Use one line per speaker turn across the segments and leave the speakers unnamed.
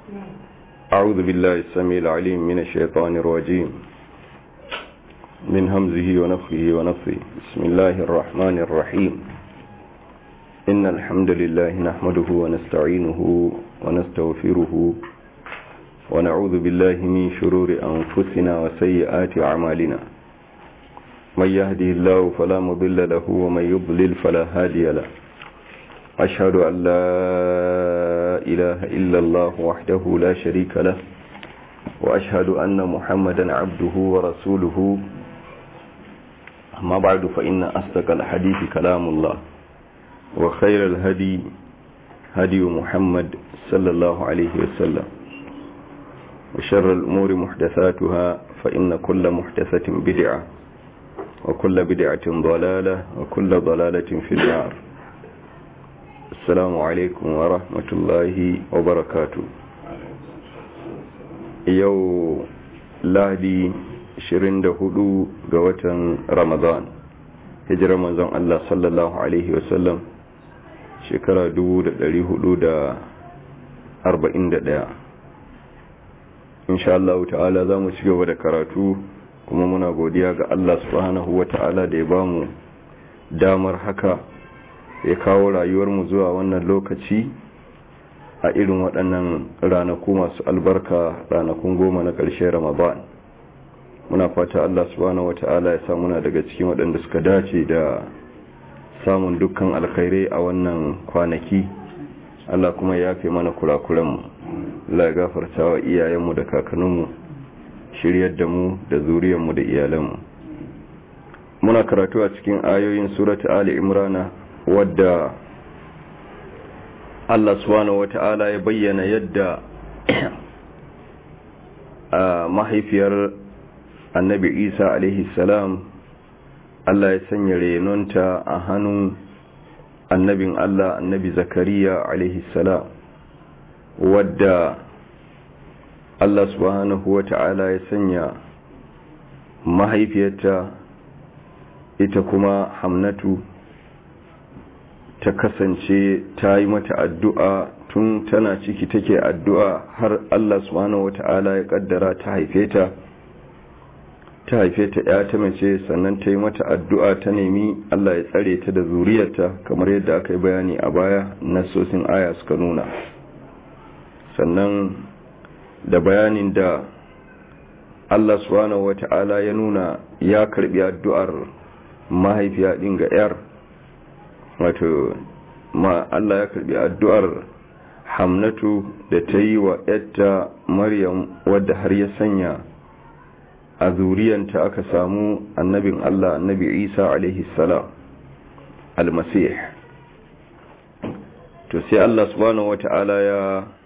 أعوذ بالله السميع العليم من الشيطان الرجيم من همزه ونفخه ونفخه بسم الله الرحمن الرحيم إن الحمد لله نحمده ونستعينه ونستغفره ونعوذ بالله من شرور أنفسنا وسيئات أعمالنا من يهده الله فلا مضل له ومن يضلل فلا هادي له أشهد أن لا إله إلا الله وحده لا شريك له وأشهد أن محمدا عبده ورسوله أما بعد فإن أصدق الحديث كلام الله وخير الهدي هدي محمد صلى الله عليه وسلم وشر الأمور محدثاتها فإن كل محدثة بدعة وكل بدعة ضلالة وكل ضلالة في النار السلام عليكم ورحمة الله وبركاته يو لهدي 24 ga watan Ramadan hijirar manzon Allah sallallahu alaihi wasallam shekara 1441 insha Allah ta'ala za mu ci gaba da karatu kuma muna godiya ga Allah subhanahu wa ta'ala da ya ba mu damar haka ya kawo rayuwarmu zuwa wannan lokaci a irin waɗannan ranaku masu albarka ranakun goma na ƙarshen ramadan muna fata Allah subhanahu wa ta'ala ya muna daga cikin waɗanda suka dace da samun dukkan alkhairai a wannan kwanaki Allah kuma ya fi mana kurakuranmu Allah ya gafarta wa iyayenmu da kakanninmu shiryar da mu da zuriyarmu da iyalanmu muna karatu a cikin ayoyin surata ali imrana wadda Allah subhanahu wata'ala ya bayyana yadda a mahaifiyar annabi isa alaihi salam Allah ya sanya renonta a hannun annabin Allah annabi zakariya alaihi salam wadda Allah subhanahu wa ta'ala ya sanya mahaifiyarta ita kuma hamnatu ta kasance ta yi mata addu'a tun tana ciki take addu'a har Allah subhanahu wa ta'ala ya kaddara ta haife ta ta haife ta ya ta mace sannan ta yi mata addu'a ta nemi Allah ya tsare ta da zuriyarta kamar yadda aka yi bayani a baya nasosin aya suka nuna sannan da bayanin da Allah subhanahu wa ta'ala ya nuna ya karbi addu'ar mahaifiya ɗin ga ‘yar wato ma Allah ya karbi addu'ar hamnatu da ta yi wa ‘yarta maryam wadda har ya sanya a zuriyanta aka samu annabin Allah annabi Isa alaihi salam almasih to sai Allah subhanahu wata'ala ya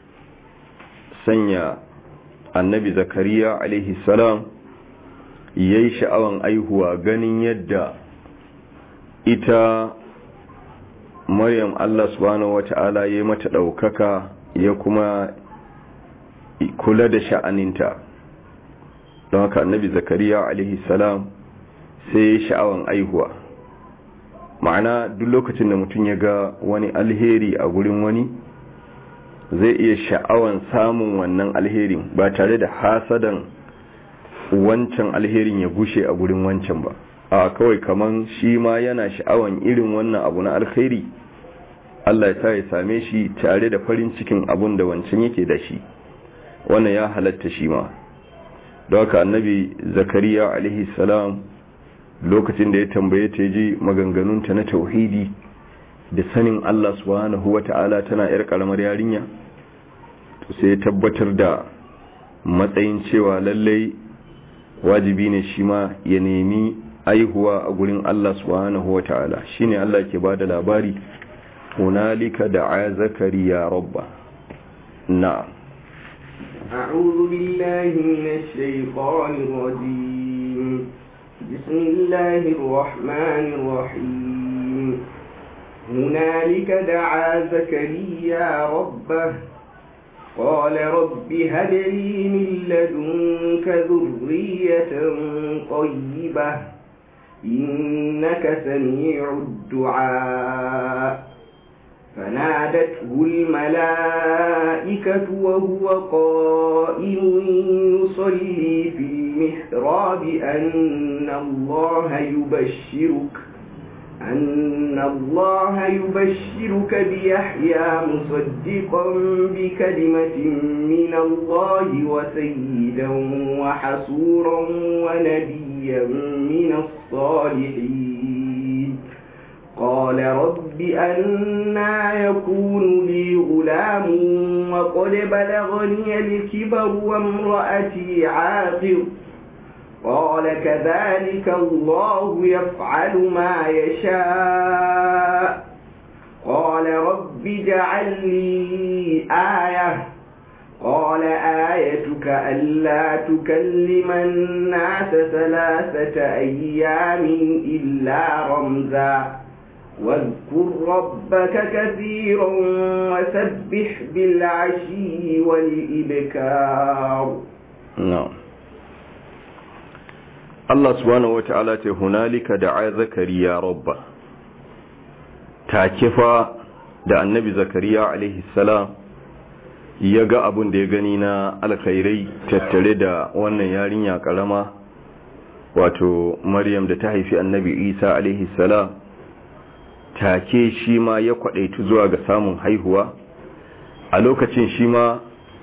sanya annabi zakariya alaihi salam yayi sha'awan aihuwa ganin yadda ita Maryam Allah subhanahu wata'ala ya mata ɗaukaka ya kuma kula da sha'aninta don haka annabi zakariya alaihi salam sai ya sha'awan aihuwa ma'ana duk lokacin da mutum ya ga wani alheri a gurin wani zai iya sha'awan samun wannan alherin ba tare da hasadan wancan alherin ya gushe a gurin wancan ba a kawai kaman shi ma yana sha'awan irin wannan abu na alheri Allah ya sa ya same shi tare da farin cikin abun da wancan yake da shi wannan ya halatta shi ma don haka annabi zakariya alaihi salam lokacin da ya tambaye ta ji maganganunta na tauhidi da sanin Allah subhanahu wata'ala tana yar karamar yarinya to sai ya tabbatar da matsayin cewa lallai wajibi ne shi ma ya nemi aihuwa a gurin Allah subhanahu wata'ala shine Allah ke bada labari hunalika da'a zakariya rabba na'am
أعوذ بالله من الشيطان الرجيم بسم الله الرحمن الرحيم هنالك دعا زكريا ربه قال رب هب لي من لدنك ذرية طيبة إنك سميع الدعاء فنادته الملائكة وهو قائم يصلي في المحراب أن الله يبشرك أن الله يبشرك بيحيى مصدقا بكلمة من الله وسيدا وحسورا ونبيا من الصالحين قال رب أنا يكون لي غلام وقد بلغني الكبر وامرأتي عاقر قال كذلك الله يفعل ما يشاء قال رب اجعل لي آية قال آيتك ألا تكلم الناس ثلاثة أيام إلا رمزا واذكر ربك كثيرا وسبح بالعشي والإبكار
نعم Allah subhanahu wata'ala ce hunalika da'a zakariya rabba take fa da annabi zakariya alaihi salam ya ga abun da ya gani na alkhairai tattare da wannan yarinya karama wato maryam da ta haifi annabi isa alaihi salam take shi ma ya kwadaitu zuwa ga samun haihuwa a lokacin shi ma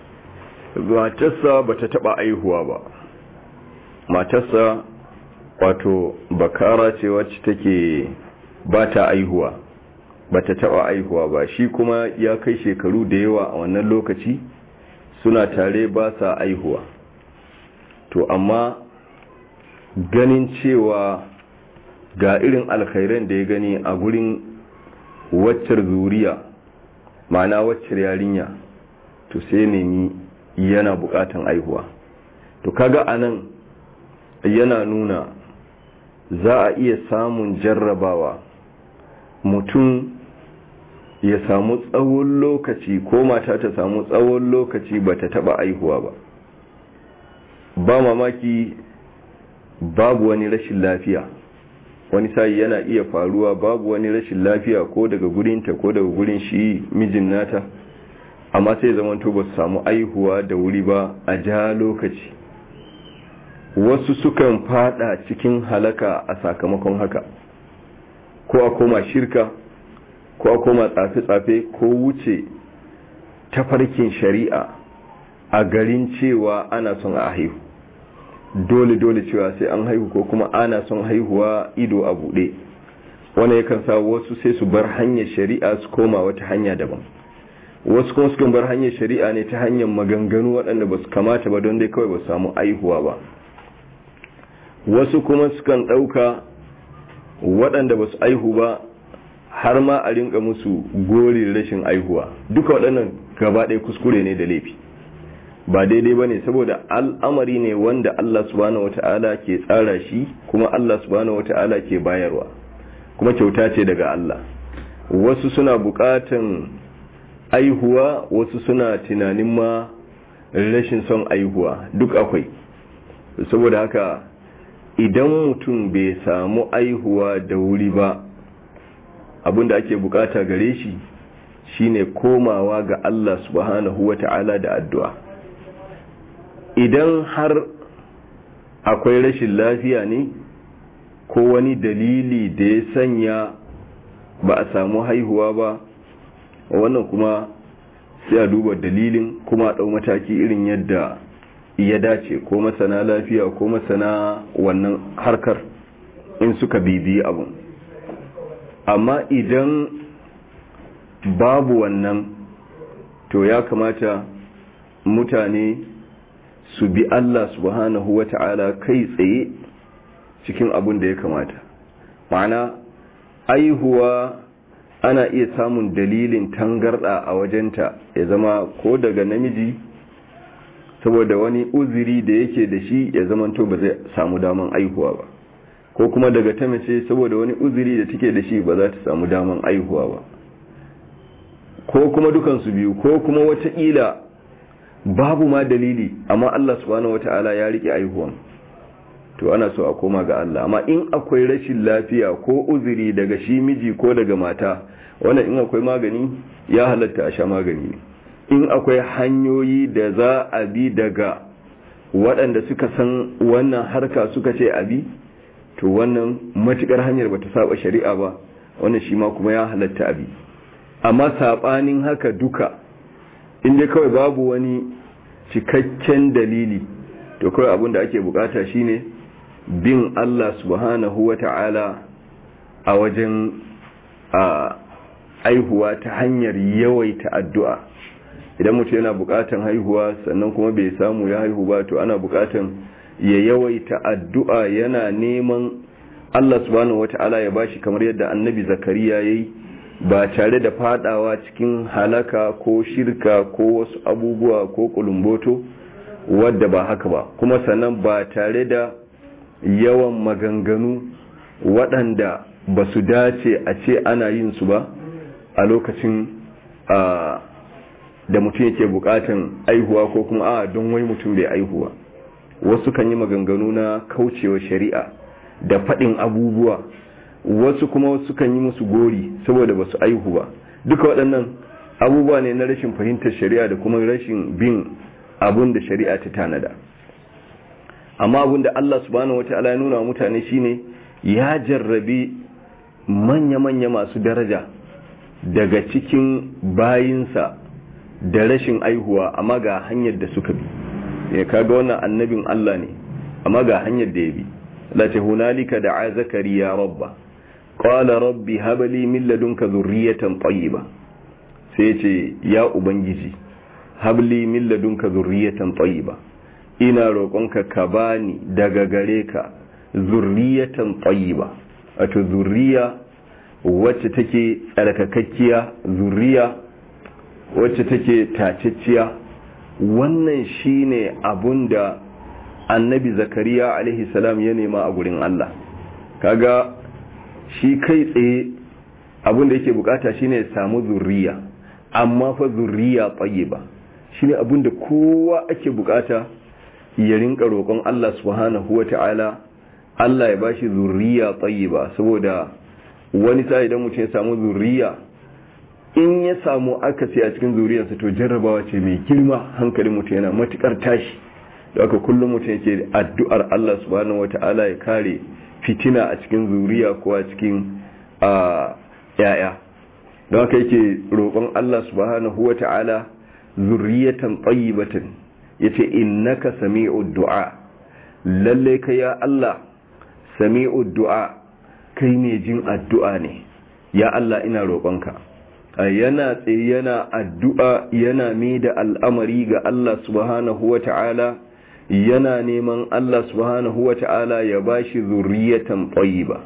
matarsa bata taba aihuwa ba matarsa wato bakara ce wacce take ba ta aihuwa ba ta taba aihuwa ba shi kuma ya kai shekaru da yawa a wannan lokaci suna tare ba sa aihuwa to amma ganin cewa ga irin alkhairan da ya gani a gurin waccar zuriya ma'ana waccar yarinya to sai nemi yana bukatan aihuwa to kaga anan yana nuna za a iya samun jarrabawa mutum ya samu tsawon lokaci ko mata ta samu tsawon lokaci ba ta taba aihuwa ba ba mamaki babu wani rashin lafiya wani sai yana iya faruwa babu wani rashin lafiya ko daga gurinta ko daga gurin shi mijin nata amma sai zamanto ba su samu aihuwa da wuri ba a ja lokaci wasu sukan fada cikin halaka a sakamakon haka ko a koma shirka ko a koma tsafe-tsafe ko wuce tafarkin shari'a a garin cewa ana son a haihu dole-dole cewa sai an haihu ko kuma ana son haihuwa ido a buɗe wanda yakan sa wasu sai su bar hanyar shari'a su koma wata hanya daban wasu kuma sukan bar hanyar shari'a ne ta hanyar maganganu waɗanda ba su kamata ba don dai kawai ba su samu aihuwa ba wasu kuma sukan ɗauka waɗanda ba su aihu ba har ma a rinka musu gori rashin aihuwa duka waɗannan gaba ɗaya kuskure ne da laifi ba daidai ba ne saboda al'amari ne wanda Allah subhanahu wata'ala ke tsara shi kuma Allah subhanahu wata'ala ke bayarwa kuma kyauta ce daga Allah wasu suna buƙatan aihuwa wasu suna tunanin ma rashin son aihuwa duk akwai saboda haka idan mutum bai samu aihuwa da wuri ba abinda ake bukata gare shi shine komawa ga Allah subhanahu wata'ala da addu'a idan har akwai rashin lafiya ne ko wani dalili da ya sanya ba a samu haihuwa ba wannan kuma sai a duba dalilin kuma a ɗau mataki irin yadda ya dace ko masana lafiya ko masana wannan harkar in suka bibiyi abun amma idan babu wannan to ya kamata mutane su bi Allah subhanahu wa ta'ala kai tsaye cikin abun da ya kamata ma'ana aihuwa ana iya samun dalilin tangarda a wajenta ya zama ko daga namiji saboda wani uziri da yake da shi ya zamanto ba zai samu daman aihuwa ba ko kuma daga ta mace saboda wani uziri da take da shi ba za ta samu daman aihuwa ba ko kuma dukansu biyu ko kuma wataƙila babu ma dalili amma Allah subhanahu wata'ala ya rike aihuwan to ana so a koma ga Allah amma in akwai rashin lafiya ko uzuri daga shi miji ko daga mata wannan in akwai magani ya halatta a sha magani in akwai hanyoyi da za a bi daga waɗanda suka san wannan harka suka ce abi to wannan matukar hanyar bata saba shari'a ba wannan shi ma kuma ya halatta abi amma sabanin haka duka inda kawai babu wani cikakken dalili to kawai abin da ake bukata shine bin Allah subhanahu wa ta'ala a wajen a aihuwa ta hanyar yawaita addu'a idan mutum yana bukatan haihuwa sannan kuma bai samu ya haihu ba to ana bukatan ya yawaita addu'a yana neman Allah subhanahu wa ta'ala ya bashi kamar yadda annabi zakariya ya yi ba tare da fadawa cikin halaka ko shirka ko wasu abubuwa ko kulumboto wadda ba haka ba kuma sannan ba tare da yawan maganganu waɗanda ba su dace a ce ana yin su ba a lokacin da mutum yake bukatan aihuwa ko kuma a don wai mutum bai aihuwa wasu kan yi maganganu na kaucewa shari'a da faɗin abubuwa wasu kuma wasu kan yi musu gori saboda ba su aihu ba duka waɗannan abubuwa ne na rashin fahimtar shari'a da kuma rashin bin abun da shari'a ta tanada amma abun da Allah subhanahu wata'ala ya nuna wa mutane shine ya jarrabe manya-manya masu daraja daga cikin bayinsa da rashin aihuwa amma ga hanyar da suka bi ya kaga wannan annabin Allah ne amma ga hanyar da ya bi la ta hunalika da'a zakariya rabba qala rabbi hab li min ladunka dhurriyatan tayyiba sai ce ya ubangiji hab li min ladunka dhurriyatan tayyiba ina roƙonka ka bani daga gare ka zurriyatan tayyiba wato zurriya wacce take tsarkakakkiya zurriya wacce take tacicciya wannan shine abunda annabi zakariya alaihi salam ya nema a gurin Allah kaga shi kai tsaye abunda yake bukata shine ya samu zurriya amma fa zurriya tayyiba shine abunda kowa ake bukata ya rinka roƙon Allah subhanahu wata'ala Allah ya bashi zurriya tayyiba saboda wani sa idan mutum ya samu zurriya in ya samu akasi a cikin zuriyarsa to jarrabawa ce mai girma hankalin mutum yana matukar tashi da aka kullum mutum yake addu'ar Allah subhanahu wata'ala ya kare fitina a cikin zuriya ko a cikin yaya don haka yake roƙon Allah subhanahu wata'ala zurriyatan tayyibatan yace innaka sami'ud du'a lalle ka ya Allah sami'ud du'a kai ne jin addu'a ne ya Allah ina roƙonka yana tsaye yana addu'a yana mai da al'amari ga Allah subhanahu wa ta'ala yana neman Allah subhanahu wa ta'ala ya ba shi zurriyatan ba.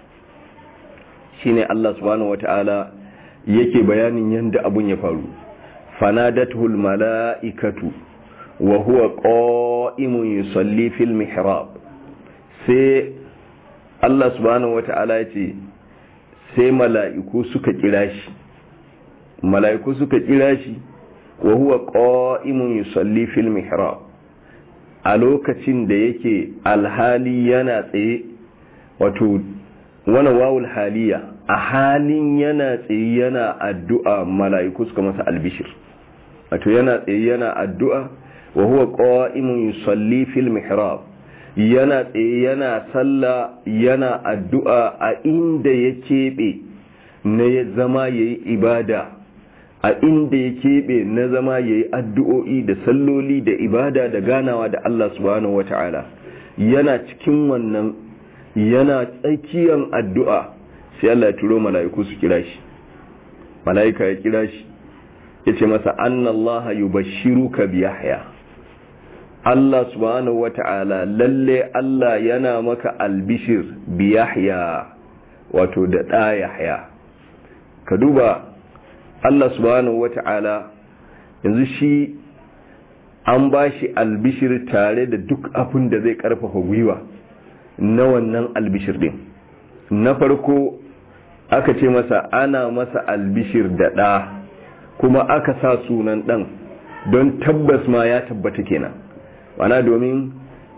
shi ne Allah subhanahu wa ta'ala yake bayanin yadda abun ya faru fanadatul mala'ikatu wa huwa qa'imun yusalli fil mihrab sai Allah subhanahu wa ta'ala ya ce sai mala'iku suka kira shi mala'iku suka kira shi wa huwa qa'imun yusalli fil mihrab a lokacin da yake alhali yana tsaye wato wannan wawul haliya a halin yana tsaye yana addu'a mala'iku suka masa albishir wato yana tsaye yana addu'a wa huwa qa'imun yusalli fil mihrab yana tsaye yana sallah yana addu'a a inda ya keɓe na ya zama yayi ibada a inda ya keɓe na zama ya yi addu'o'i da salloli da ibada da ganawa da Allah subhanahu wa ta'ala yana cikin wannan yana tsakiyar addu'a sai Allah ya turo mala'iku su kira shi mala'ika ya kira shi ya ce masa annallaha yubashiru ka biyahya Allah subhanahu wa ta'ala lalle Allah yana maka albishir biyahya wato da ɗaya ka duba Allah subhanahu wata'ala yanzu shi an ba shi albishir tare da duk abin da zai karfafa gwiwa na wannan albishir din na farko aka ce masa ana masa albishir da ɗa kuma aka sa sunan ɗan don tabbas ma ya tabbata kenan wana domin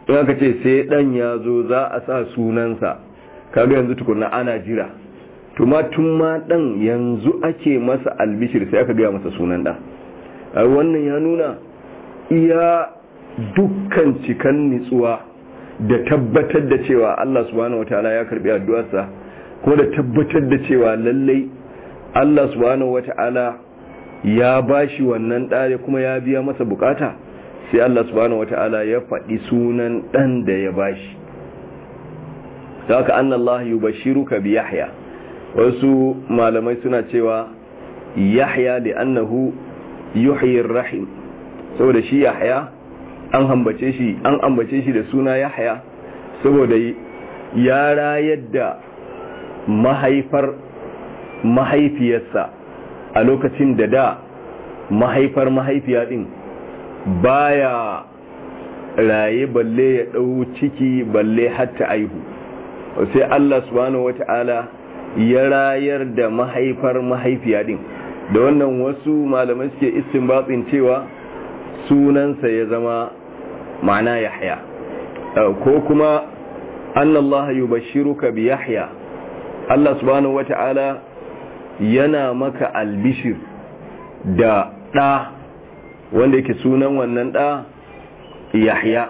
in aka ce sai dan ya zo za a sa sunansa kaga yanzu tukunna ana jira tuma tun ma dan yanzu ake masa albishir sai aka gaya masa sunan dan wannan ya nuna iya dukkan cikan nitsuwa da tabbatar da cewa Allah subhanahu wataala ya karbi addu'arsa kuma da tabbatar da cewa lallai Allah subhanahu wata'ala ya bashi wannan ɗare kuma ya biya masa bukata sai Allah subhanahu wata'ala ya faɗi sunan ɗan da ya bashi da haka an Allah yubashiruka bi Yahya wasu malamai suna cewa Yahya da annahu yuhyi rahim saboda shi Yahya an ambace shi an ambace shi da suna Yahya saboda ya rayar da mahaifar mahaifiyarsa a lokacin da da mahaifar mahaifiya din baya raye balle ya ɗau ciki balle hatta aihu sai Allah subhanahu wata'ala ya rayar da mahaifar mahaifiya din da wannan wasu malamai suke istinbatin cewa sunansa ya zama ma'ana yahya ko kuma annallaha yubashshiruka bi yahya Allah subhanahu wata'ala yana maka albishir da ɗa wanda yake sunan wannan ɗa yahya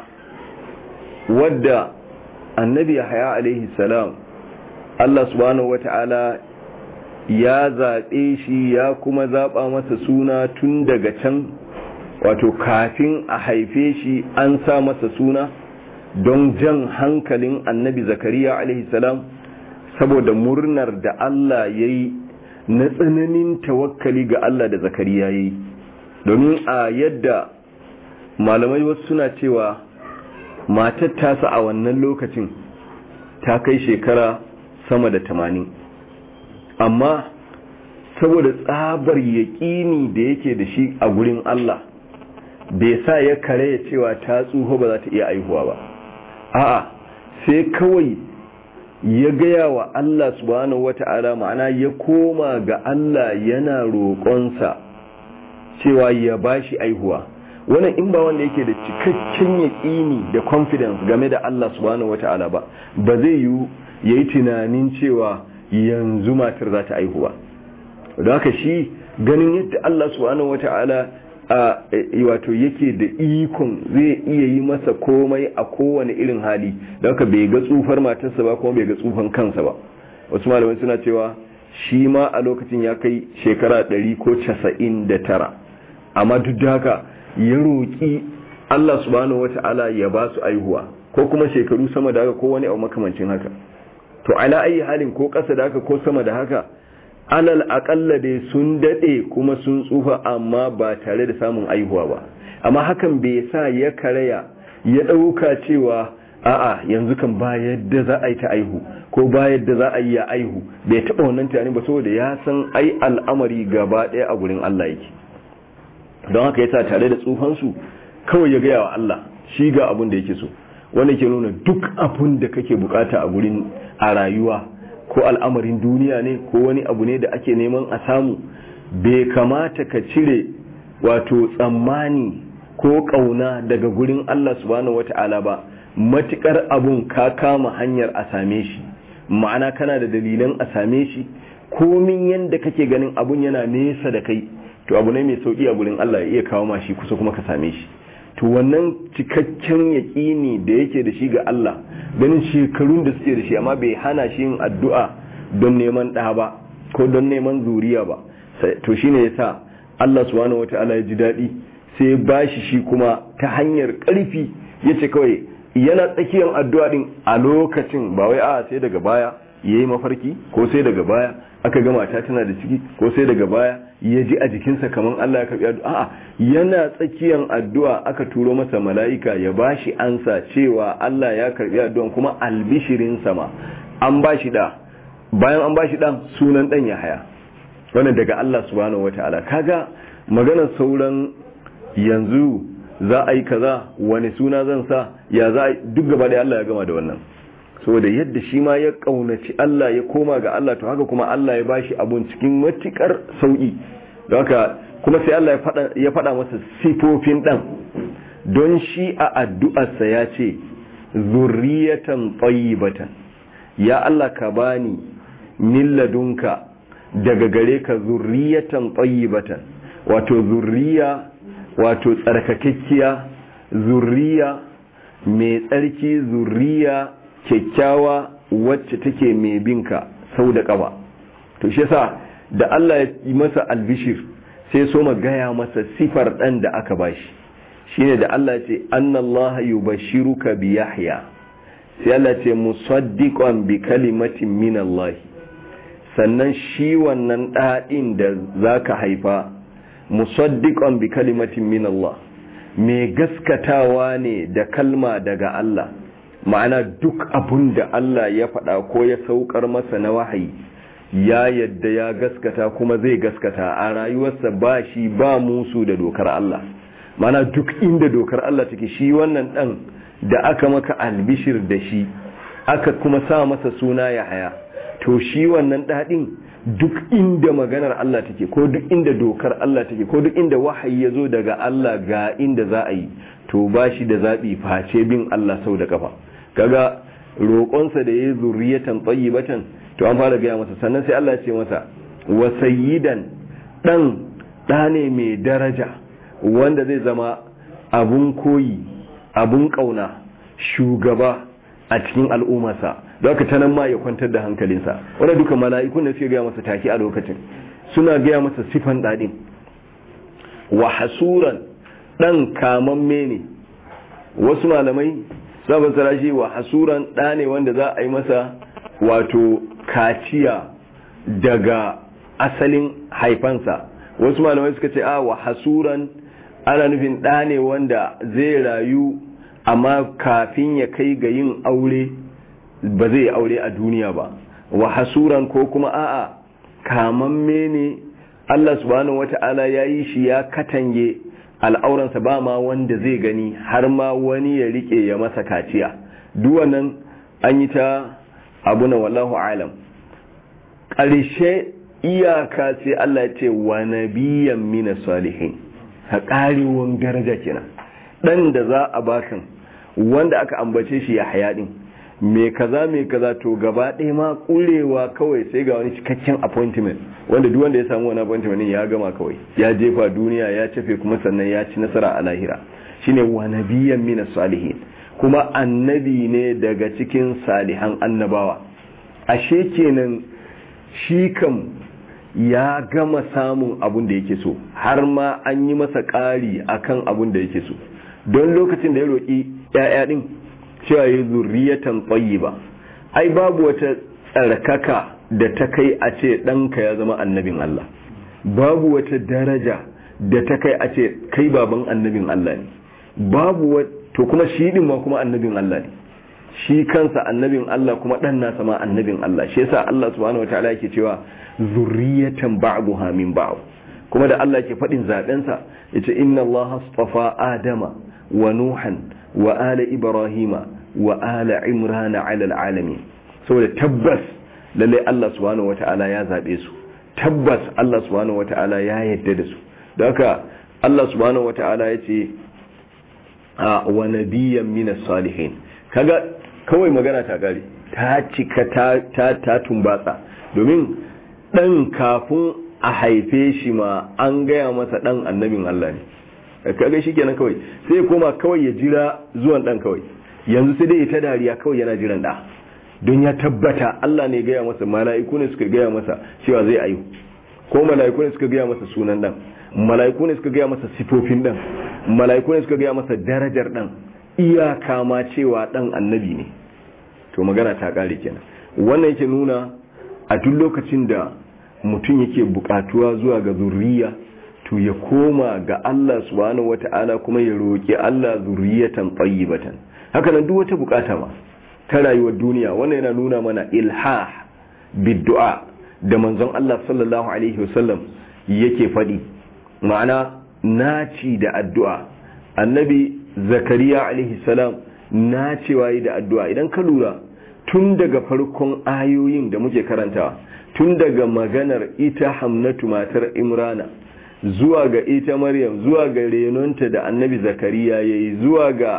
wadda annabi yahya alaihi salam Allah subhanahu wata'ala ya zaɓe shi ya kuma zaɓa masa suna tun daga can wato kafin a haife shi an sa masa suna don jan hankalin annabi zakariya alaihi salam saboda murnar da Allah ya yi na tsananin tawakkali ga Allah da zakariya ya yi domin a yadda malamai wasu suna cewa matar tasa a wannan lokacin ta kai shekara sama da tamanin amma saboda tsabar yaƙini da yake da shi a gurin Allah bai sa ya kare ya cewa ta tsuho ba za ta iya aihuwa ba a'a sai kawai ya gaya wa Allah subhanahu wata'ala ma'ana ya koma ga Allah yana roƙonsa cewa ya bashi aihuwa wannan in ba wanda yake da cikakken yaƙini da confidence game da Allah subhanahu wata'ala ba ba zai yi yayi tunanin cewa yanzu matar za ta aihuwa don haka shi ganin yadda Allah subhanahu wata'ala a wato yake da ikon zai iya yi masa komai a kowane irin hali don haka bai ga tsufar matarsa ba kuma bai ga tsufan kansa ba wasu malamai suna cewa shi ma a lokacin ya kai shekara ɗari ko casa'in da tara amma duk da haka ya roƙi Allah subhanahu wata'ala ya ba su aihuwa ko kuma shekaru sama da haka ko wani abu makamancin haka to ala ayi halin ko ƙasa da haka ko sama da haka alal aƙalla dai sun daɗe kuma sun tsufa amma ba tare da samun aihuwa ba amma hakan bai sa ya karaya ya ɗauka cewa a'a yanzu kan ba yadda za a yi ta aihu ko ba yadda za a yi ya aihu bai taɓa wannan tunani ba saboda ya san ai al'amari gaba ɗaya a gurin Allah yake don haka yasa tare da tsufansu kawai ya gaya wa Allah shi ga abin da yake so wanda ke nuna duk abin da kake bukata a gurin a rayuwa ko al'amarin duniya ne ko wani abu ne da ake neman a samu bai kamata ka cire wato tsammani ko kauna daga gurin Allah subhanahu wata'ala ba matukar abun ka kama hanyar a same shi ma'ana kana da dalilan a same shi komin yanda kake ganin abun yana nesa da kai to abu ne mai sauki a gurin Allah ya iya kawo ma shi kusa kuma ka same shi to wannan cikakken yaƙini da yake da shi ga Allah ganin shekarun da suke da shi amma bai hana shi yin addu'a don neman ɗa ba ko don neman zuriya ba to shine yasa Allah subhanahu wata'ala ya ji daɗi sai ya bashi shi kuma ta hanyar ƙarfi ya ce kawai yana tsakiyar addu'a din a lokacin ba wai a sai daga baya ya yi mafarki ko sai daga baya aka ga mata tana da ciki ko sai daga baya ya ji a jikinsa kamar Allah ya karbi addu'a a'a yana tsakiyar addu'a aka turo masa mala'ika ya bashi ansa cewa Allah ya karbi addu'an kuma albishirin sama an bashi da bayan an bashi dan sunan dan ya haya wannan daga Allah subhanahu wataala kaga maganar sauran yanzu za a yi kaza wani suna zan sa ya za a duk gaba da Allah ya gama da wannan saboda yadda shi ma ya kaunaci Allah ya koma ga Allah to haka kuma Allah ya bashi abun cikin matukar sauki don haka kuma sai Allah ya faɗa masa sifofin ɗan don shi a addu'arsa ya ce zurriyatan tayyibatan ya Allah ka bani min ladunka daga gare ka zurriyatan tayyibatan wato zurriya wato tsarkakekkiya zurriya mai tsarki zurriya kyakkyawa wacce take mai binka sau da ƙaba to shi yasa da Allah ya yi masa albishir sai so gaya masa sifar ɗan da aka bashi shine da Allah ce annallaha yubashiruka bi yahya sai Allah ce musaddiqan bi kalimatin min Allah sannan shi wannan ɗaɗin da zaka haifa musaddiqan bi kalimatin min Allah mai gaskatawa ne da kalma daga Allah ma'ana duk abun da Allah ya faɗa ko ya saukar masa na wahayi ya yadda ya gaskata kuma zai gaskata a rayuwarsa ba shi ba musu da dokar Allah mana duk inda dokar Allah take shi wannan dan da aka maka albishir da shi aka kuma sa masa suna ya haya to shi wannan dadin duk inda maganar Allah take ko duk inda dokar Allah take ko duk inda wahayi ya zo daga Allah ga inda za a yi to ba shi da zaɓi face bin Allah sau da kafa kaga roƙonsa da ya yi zurriyatan tsayyibatan to an fara gaya masa sannan sai Allah ce masa wa sayyidan dan ɗane mai daraja wanda zai zama abun koyi abun ƙauna shugaba a cikin al'ummarsa da haka ta nan ma ya kwantar da hankalinsa wanda duka mala'ikun da suke gaya masa take a lokacin suna gaya masa sifan ɗaɗin wa hasuran ɗan kamamme ne wasu malamai sabon sarashi wa hasuran ɗa ne wanda za a yi masa wato kaciya daga asalin haifansa wasu malamai suka ce a wa hasuran ana nufin ɗa ne wanda zai rayu amma kafin ya kai ga yin aure ba zai aure a duniya ba wa hasuran ko kuma a'a kamamme ne Allah subhanahu wata'ala ya yi shi ya katange al'auransa ba ma wanda zai gani har ma wani ya rike ya masa kaciya duwannan an yi ta abu na wallahu alam ƙarshe iyaka sai Allah ce wa nabiyan mina salihin ka ƙarewar daraja kenan ɗan da za a bakan wanda aka ambace shi ya haya ɗin mai kaza mai kaza to gaba ɗaya ma ƙurewa kawai sai ga wani cikakken appointment wanda duk wanda ya samu wani appointment ya gama kawai ya jefa duniya ya cafe kuma sannan ya ci nasara a lahira shine wa nabiyan mina salihin kuma annabi ne daga cikin salihan annabawa ashe kenan shi kam ya gama samun abun da yake so har ma an yi masa ƙari akan abun da yake so don lokacin da ya roƙi ‘ya'ya ɗin cewa ya zurriyatan tsayi ba ai babu wata tsarkaka da ta kai a ce ɗanka ya zama annabin Allah babu wata daraja da ta kai a ce kai baban annabin Allah ne babu to kuma shi ɗin ma kuma annabin Allah ne shi kansa annabin Allah kuma ɗan nasa ma annabin Allah shi yasa Allah subhanahu wataala yake cewa zurriyatan ba'daha min ba'd kuma da Allah yake faɗin zaben sa yace inna Allah astafa adama wa nuhan wa ala ibrahima wa ala imrana ala alamin saboda tabbas lalle Allah subhanahu wataala ya zabe su tabbas Allah subhanahu wataala ya yarda da su da haka Allah subhanahu wataala yace wa nabiyyan minas salihin kaga kawai magana ta gari ta cika ta ta tumbatsa domin dan kafin a haife shi ma an gaya masa dan annabin Allah ne kaga shikenan kawai sai ya koma kawai ya jira zuwan dan kawai yanzu sai dai ta dariya kawai yana jiran da don ya tabbata Allah ne gaya masa mala'iku ne suka gaya masa cewa zai ayu ko mala'iku ne suka gaya masa sunan dan mala'iku ne suka gaya masa sifofin dan mala'iku ne suka gaya masa darajar dan iyaka ma cewa dan annabi ne to magana ta kare kenan wannan yake nuna a duk lokacin da mutum yake bukatuwa zuwa ga zurriya to ya koma ga Allah subhanahu wata'ala kuma ya roki Allah zurriyatan tayyibatan haka nan duk wata bukata ma ta rayuwar duniya wannan yana nuna mana ilhah biddu'a da manzon Allah sallallahu alaihi wasallam yake faɗi ma'ana naci da addu'a annabi zakariya alaihi salam na cewa yi da addu'a idan ka lura tun daga farkon ayoyin da muke karantawa tun daga maganar ita hamnatu matar imrana zuwa ga ita maryam zuwa ga renonta da annabi zakariya ya yi zuwa ga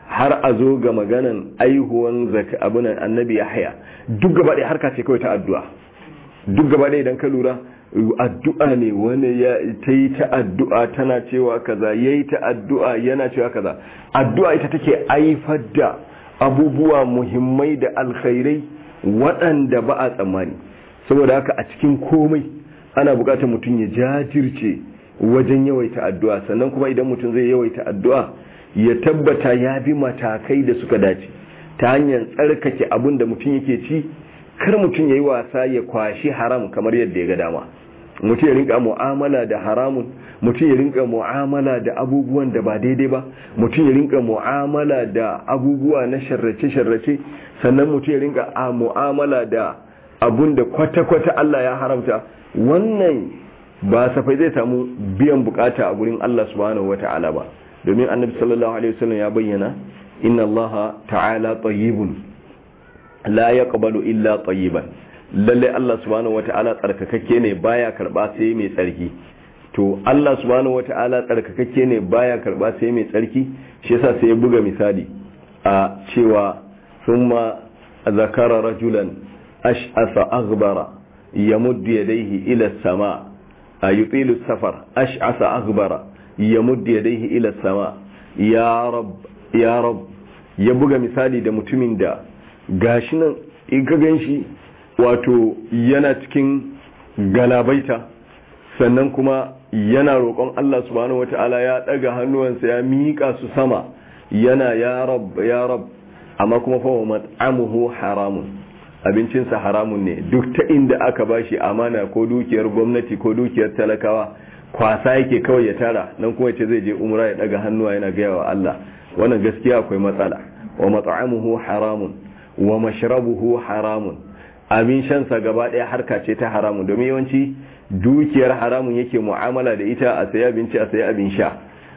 har a zo ga maganan aihuwan zaka abunan annabi Yahya duk gaba ɗaya harka ce kawai ta addu'a duk gaba ɗaya idan ka lura addu'a ne wani ya ta yi ta addu'a tana cewa kaza ya yi ta addu'a yana cewa kaza addu'a ita take aifar da abubuwa muhimmai da alkhairai waɗanda ba a tsammani saboda haka a cikin komai ana buƙatar mutum ya jajirce wajen yawaita addu'a sannan kuma idan mutum zai yawaita addu'a ya tabbata ya bi matakai da suka dace ta hanyar tsarkake abin da mutum yake ci kar mutum ya yi wasa ya kwashi haram kamar yadda ya ga dama mutum ya rinka mu'amala da haramun mutum ya rinka mu'amala da abubuwan da ba daidai ba mutum ya rinka mu'amala da abubuwa na sharrace-sharrace sannan mutum ya rinka a mu'amala da abun da kwata-kwata Allah ya haramta wannan ba safai zai samu biyan bukata a gurin Allah subhanahu wata'ala ba domin annabi sallallahu alaihi wasallam ya bayyana inna Allah ta'ala tayyibun la yaqbalu illa tayyiban lalle Allah subhanahu wata'ala tsarkakakke ne baya karba sai mai tsarki to Allah subhanahu wata'ala tsarkakakke ne baya karba sai mai tsarki shi yasa sai ya buga misali a cewa thumma zakara rajulan ash'asa aghbara yamuddu yadayhi ila as-sama yutilu safar ash'asa aghbara yamuddu yadayhi ila as-sama ya rab ya rab ya buga misali da mutumin da gashi nan in ka ganshi wato yana cikin galabaita sannan kuma yana roƙon Allah subhanahu wata'ala ya ɗaga hannuwansa ya miƙa su sama yana ya rab ya rab amma kuma fa mat'amuhu haramun abincinsa haramun ne duk ta inda aka bashi amana ko dukiyar gwamnati ko dukiyar talakawa kwasa yake kawai ya tara nan kuma ce zai je umra ya ɗaga hannuwa yana gaya wa Allah wannan gaskiya akwai matsala wa mat'amuhu haramun wa mashrabuhu haramun abin shansa gaba ɗaya harka ce ta haramun domin yawanci dukiyar haramun yake mu'amala da ita a sayi abinci a sayi abin sha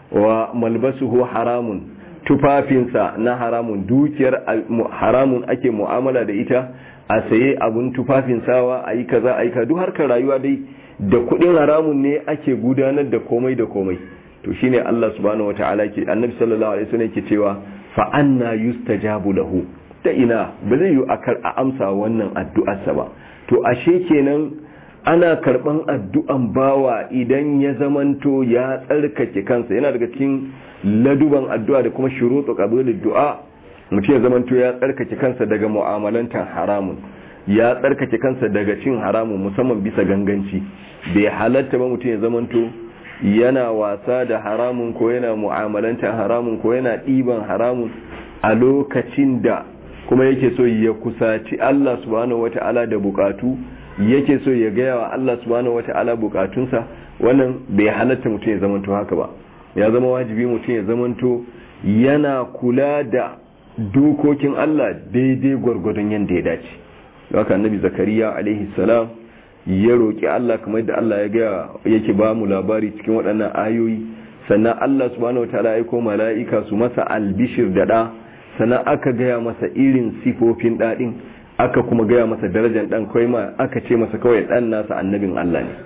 wa malbasuhu haramun tufafinsa na haramun dukiyar haramun ake mu'amala da ita a saye abun tufafin sawa a yi kaza a yi ka duk harkar rayuwa dai da kuɗin haramun ne ake gudanar da komai da komai to shine Allah subhanahu wataala ke annabi sallallahu alaihi wasallam yake cewa fa anna yustajabu lahu ta ina ba zai yi a amsa wannan addu'arsa ba to ashe kenan ana karban addu'an bawa idan ya zamanto ya tsarkake kansa yana daga cikin laduban addu'a da kuma shuruɗu qabulid du'a mutum ya zamanto ya tsarkake kansa daga mu'amalantar haramun ya tsarkake kansa daga cin haramun musamman bisa ganganci bai halatta ba mutum ya zamanto yana wasa da haramun ko yana mu'amalantar haramun ko yana ɗiban haramun a lokacin da kuma yake so ya kusaci Allah subhanahu wata'ala da bukatu yake so ya gaya wa Allah subhanahu wata'ala bukatunsa wannan bai halatta mutum ya zamanto haka ba ya zama wajibi mutum ya zamanto yana kula da dokokin Allah daidai gwargwadon yadda ya dace haka annabi zakariya alaihi salam ya roki Allah kamar da Allah ya ga yake ba mu labari cikin waɗannan ayoyi sannan Allah subhanahu wata'ala ya aiko mala'ika su masa albishir da da sannan aka gaya masa irin sifofin daɗin aka kuma gaya masa darajar ɗan kawai ma aka ce masa kawai ɗan nasa annabin Allah ne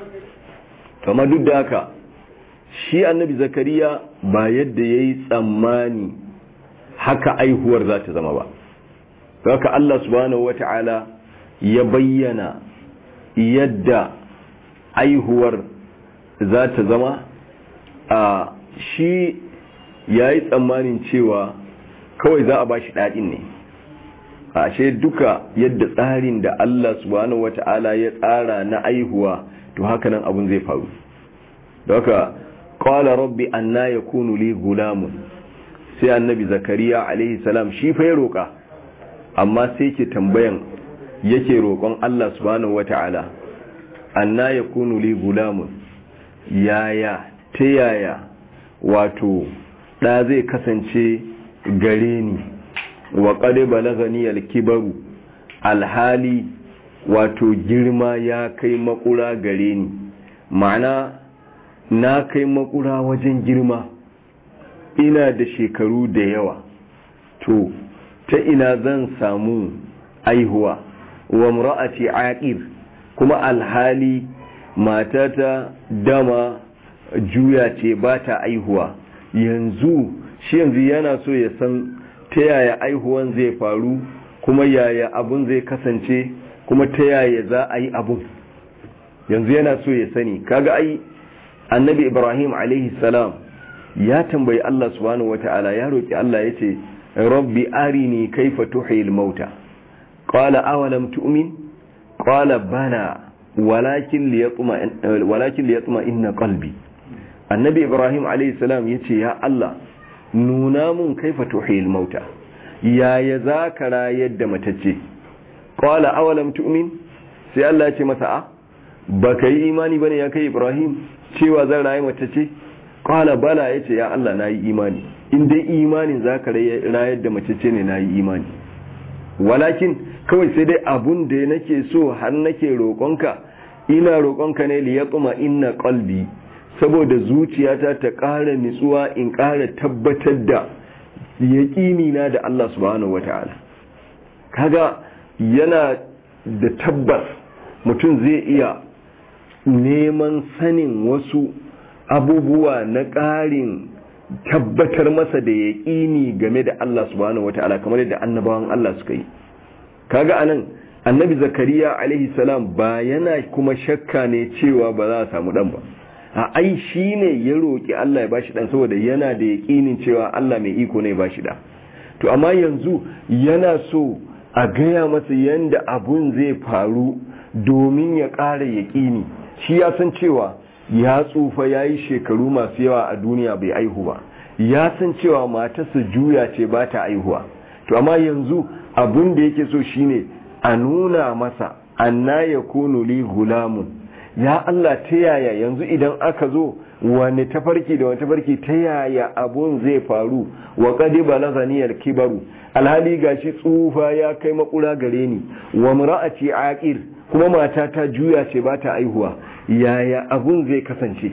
kama duk da haka shi annabi zakariya ba yadda ya yi tsammani haka aihuwar za ta zama ba haka Allah subhanahu wa ta'ala ya bayyana yadda aihuwar za ta zama a shi ya yi tsammanin cewa kawai za a ba shi daɗin ne ashe duka yadda tsarin da Allah subhanahu wata'ala ya tsara na aihuwa to haka nan abun zai faru da haka qala rabbi anna yakunu li gulamun sai annabi zakariya alaihi salam shi fa ya roka amma sai ke tambayan yake roƙon Allah subhanahu wata'ala anna yakunu li gulamun yaya ta yaya wato da zai kasance gare ni wa ƙade balagani alkibaru alhali wato girma ya kai makura gare ni ma'ana na kai makura wajen girma ina da shekaru da yawa to ta ina zan samu aihuwa wa mura'ati aqir kuma alhali matata dama juya ce ba ta aihuwa yanzu shi yanzu yana so ya san ta yaya aihuwan zai faru kuma yaya abun zai kasance kuma ta yaya za a yi abun yanzu yana so ya sani kaga ai annabi ibrahim alaihi salam ya tambayi Allah subhanahu wata'ala ya roki Allah yace rabbi arini kaifa tuhil mauta qala awalam tu'min qala bala walakin liyatma walakin liyatma inna qalbi annabi ibrahim alayhi salam yace ya Allah nuna mun kaifa tuhil mauta yaya zaka rayar da matacce qala awalam tu'min sai Allah ya ce masa a baka yi imani bane ya kai ibrahim cewa zan rayu matacce qala bala yace ya Allah nayi imani in dai imanin zaka rayar da matacce ne nayi imani walakin kawai sai dai abun da nake so har nake roƙonka ina roƙonka ne li yaqma inna qalbi saboda zuciyata ta ƙara nitsuwa in ƙara tabbatar da yaƙini na da Allah subhanahu wata'ala kaga yana da tabbas mutum zai iya neman sanin wasu abubuwa na ƙarin tabbatar masa da yaƙini game da Allah subhanahu wata'ala kamar yadda annabawan Allah suka yi kaga anan annabi zakariya alaihi salam ba yana kuma shakka ne cewa ba za a samu dan ba a ai shine ya roki Allah ya bashi dan saboda yana da yaƙinin cewa Allah mai iko ne ya bashi da to amma yanzu yana so a gaya masa yanda abun zai faru domin ya ƙara yaƙini shi ya san cewa ya tsufa ya yi shekaru masu yawa a duniya bai aihu ba ya san cewa matarsa juya ce ba ta aihuwa to amma yanzu abun da yake so shine a nuna masa anna ya kunu li gulamun ya Allah ta yaya yanzu idan aka zo wani tafarki da wani tafarki ta yaya abun zai faru wa qadi balaghaniyal kibaru alhali gashi tsufa ya kai makura gare ni wa mar'ati aqir kuma mata ta juya ce ba ta aihuwa yaya abun zai kasance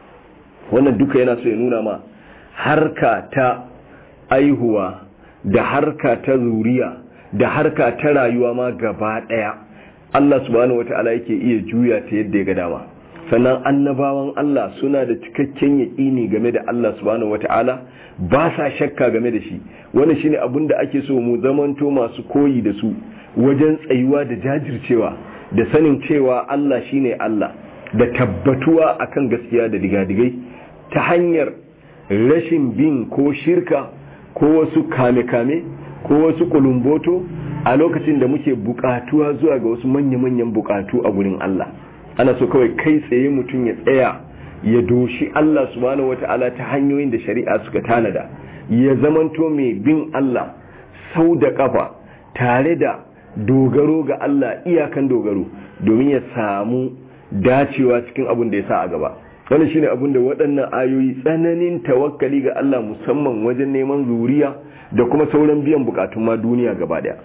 wannan duka yana so ya nuna ma harka ta aihuwa da harka ta zuriya da harka ta rayuwa ma gaba daya Allah subhanahu wata'ala yake iya juya ta yadda ya ga dama sannan annabawan Allah suna da cikakken yaƙini game da Allah subhanahu wata'ala ba sa shakka game da shi wannan shine abin da ake so mu zamanto masu koyi da su wajen tsayuwa da jajircewa da sanin cewa Allah shine Allah da tabbatuwa akan gaskiya da digadigai ta hanyar rashin bin ko shirka ko wasu kame-kame ko wasu kulumboto a lokacin da muke bukatuwa zuwa ga wasu manya-manyan bukatu a gurin Allah ana so kawai kai tsaye mutum ya tsaya ya doshi Allah subhanahu wata'ala ta hanyoyin da shari'a suka tanada ya zamanto mai bin Allah sau da kafa tare da dogaro ga Allah iyakan dogaro domin ya samu dacewa cikin abin da ya sa a gaba wani shine abin da waɗannan ayoyi tsananin tawakkali ga Allah musamman wajen neman zuriya da kuma sauran biyan bukatun ma duniya gaba daya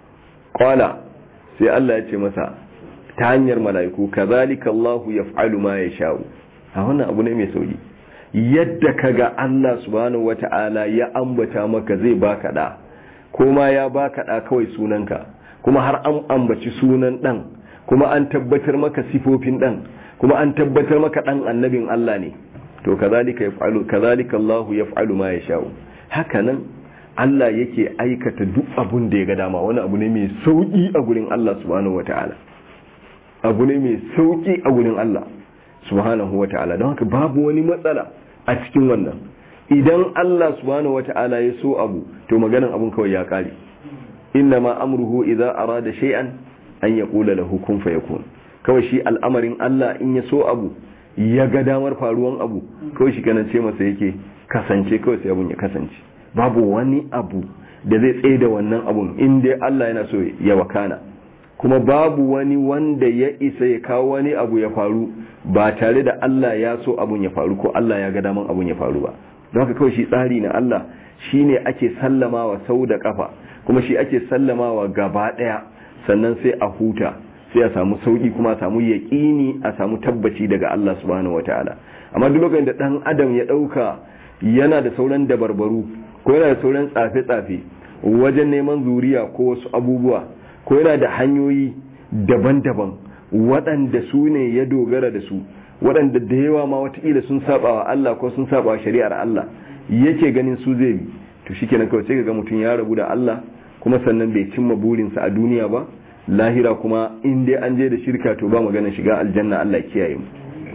qala sai Allah ya ce masa ta hanyar mala'iku kazalika Allah yaf'alu ma yasha'u a wannan abu ne mai sauki yadda kaga Allah subhanahu wata'ala ya ambata maka zai baka da kuma ya baka da kawai sunanka kuma har an ambaci sunan dan kuma an tabbatar maka sifofin dan kuma an tabbatar maka dan annabin Allah ne to kazalika yaf'alu kazalika Allah yaf'alu ma yasha'u haka nan Allah yake aikata duk abun da ya ga dama wani abu ne mai sauki a gurin Allah subhanahu wata'ala abu ne mai sauki a gurin Allah subhanahu wata'ala don haka babu wani matsala a cikin wannan idan Allah subhanahu wata'ala ya so abu to maganan abun kawai ya kare inna ma amruhu idza arada shay'an an yaqula lahu kun fayakun kawai shi al'amarin Allah in ya so abu ya ga damar faruwan abu kawai shi kana ce masa yake kasance kawai sai abun ya kasance babu wani abu da zai tsaye da wannan abun in dai Allah yana so ya wakana kuma babu wani wanda ya isa ya kawo wani abu ya faru ba tare da Allah ya so abun ya faru ko Allah ya ga daman abun ya faru ba don haka kawai shi tsari na Allah shine ake sallamawa sau da kafa kuma shi ake sallamawa gaba daya sannan sai a huta sai a samu sauki kuma a samu yaƙini a samu tabbaci daga Allah subhanahu wataala amma duk lokacin da dan adam ya dauka yana da sauran dabarbaru ko yana da sauran tsafe-tsafe wajen neman zuriya ko wasu abubuwa ko yana da hanyoyi daban-daban waɗanda su ne ya dogara da su waɗanda da yawa ma watakila sun saba wa Allah ko sun saba wa shari'ar Allah yake ganin su zai bi to shikenan kawai sai ga mutum ya rabu da Allah kuma sannan bai cimma burinsa a duniya ba lahira kuma in dai an je da shirka to ba magana shiga aljanna Allah kiyaye mu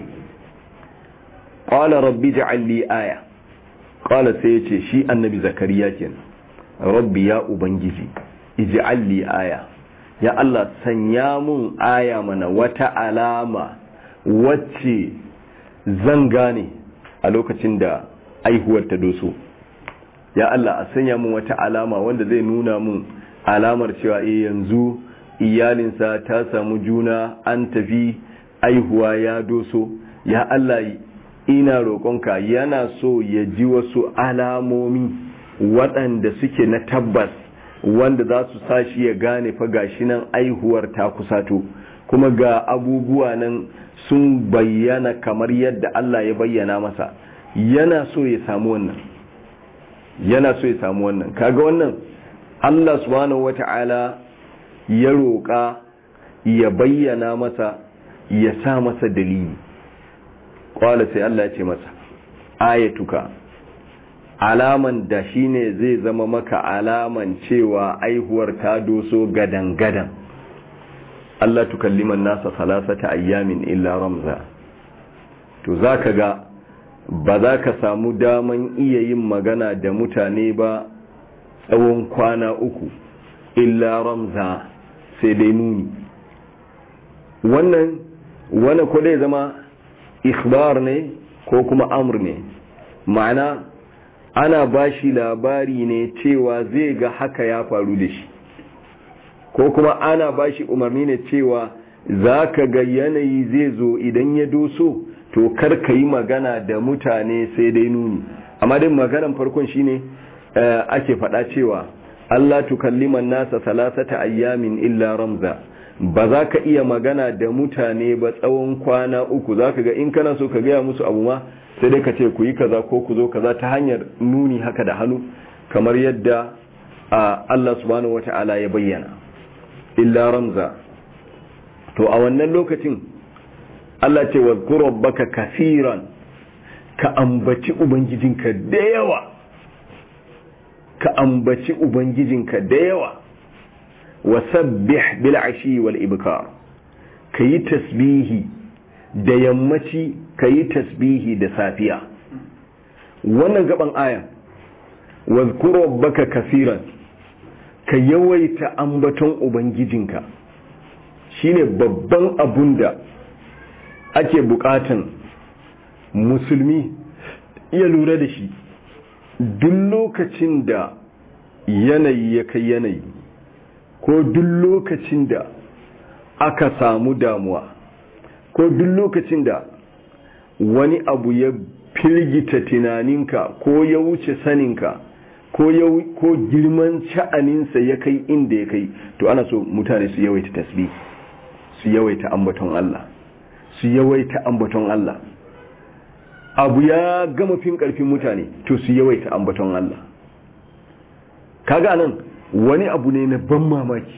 qala rabbi ja'al li aya qala sai yace shi annabi zakariya kenan rabbi ya ubangiji ij'al li aya ya Allah sanya mun aya mana wata alama wacce zan gane a lokacin da aihuwar ta doso ya Allah a sanya mun wata alama wanda zai nuna mun alamar cewa eh yanzu iyalinsa ta samu juna an tafi aihuwa ya doso ya Allah ina roƙonka yana so ya ji wasu alamomi waɗanda suke na tabbas wanda za su sa shi ya gane fa gashi nan aihuwar ta kusato kuma ga abubuwa nan sun bayyana kamar yadda Allah ya bayyana masa yana so ya samu wannan yana so ya samu wannan kaga wannan Allah subhanahu wata'ala ya roƙa ya bayyana masa ya sa masa dalili kwala sai Allah ya ce masa ayatuka alaman da shine zai zama maka alaman cewa aihuwar ta doso gadan-gadan Allah tukalliman nasa salasata ayyamin illa ramza to zaka ga ba za ka samu daman iya yin magana da mutane ba tsawon kwana uku illa ramza sai dai nuni wannan wani ko dai zama ikhbar ne ko kuma amur ne ma'ana ana bashi labari ne cewa zai ga haka ya faru da shi ko kuma ana bashi umarni ne cewa za ka ga yanayi zai zo idan ya doso to kar ka yi magana da mutane sai dai nuni amma dai maganan farkon shine ake faɗa cewa Allah tukalliman nasa salasata ayyamin illa ramza ba za ka iya magana da mutane ba tsawon kwana uku za ka ga in kana so ka gaya musu abu ma sai dai ka ce ku yi kaza ko ku zo kaza ta hanyar nuni haka da hannu kamar yadda Allah subhanahu wata'ala ya bayyana illa ramza to a wannan lokacin Allah ce wa rabbaka kafiran ka ambaci ubangijinka da yawa ka ambaci ubangijinka da yawa wasabbih bil ashi wal ibkar kayi tasbihi da yammaci kayi tasbihi da safiya wannan gaban aya wazkur rabbaka kaseeran ka yawaita ambaton ubangijinka shine babban abun da ake bukatan musulmi ya lura da shi duk lokacin da yanayi ya kai yanayi ko duk lokacin da aka samu damuwa ko duk lokacin da wani abu ya firgita tunaninka ko ya wuce saninka ko ya ko girman sha'aninsa ya kai inda ya kai to ana so mutane su yawaita tasbih su yawaita ambaton Allah su yawaita ambaton Allah abu ya gama fin karfin mutane to su yawaita ambaton Allah kaga nan wani abu ne na ban mamaki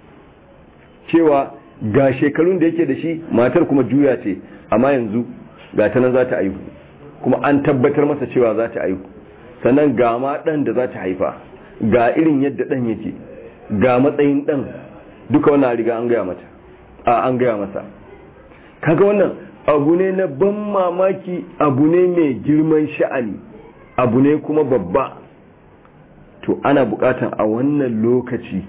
cewa ga shekarun da yake da shi matar kuma juya ce amma yanzu ga ta nan za ta aihu kuma an tabbatar masa cewa za ta aihu sannan ga ma ɗan da za ta haifa ga irin yadda ɗan yake ga matsayin ɗan duka wannan riga an gaya mata a an gaya masa kaga wannan abu ne na ban mamaki abu ne mai girman sha'ani abu ne kuma babba to ana bukatan a wannan lokaci